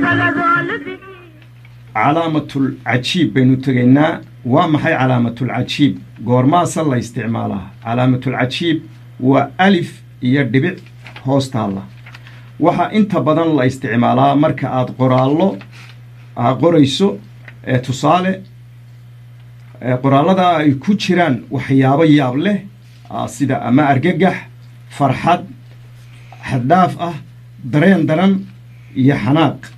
calaamatul cajiib baynu tegaynaa waa maxay calaamatul cajiib goormaasa la isticmaalaa calaamatul cajiib waa alif iyo dhibic hoostaalla waxaa inta badan la isticmaalaa marka aad qoraallo aa qorayso ee tusaale qoraallada ay ku jiraan waxyaabo yaab leh sida ama argagax farxad xaddhaaf ah dareen daran iyo xanaaq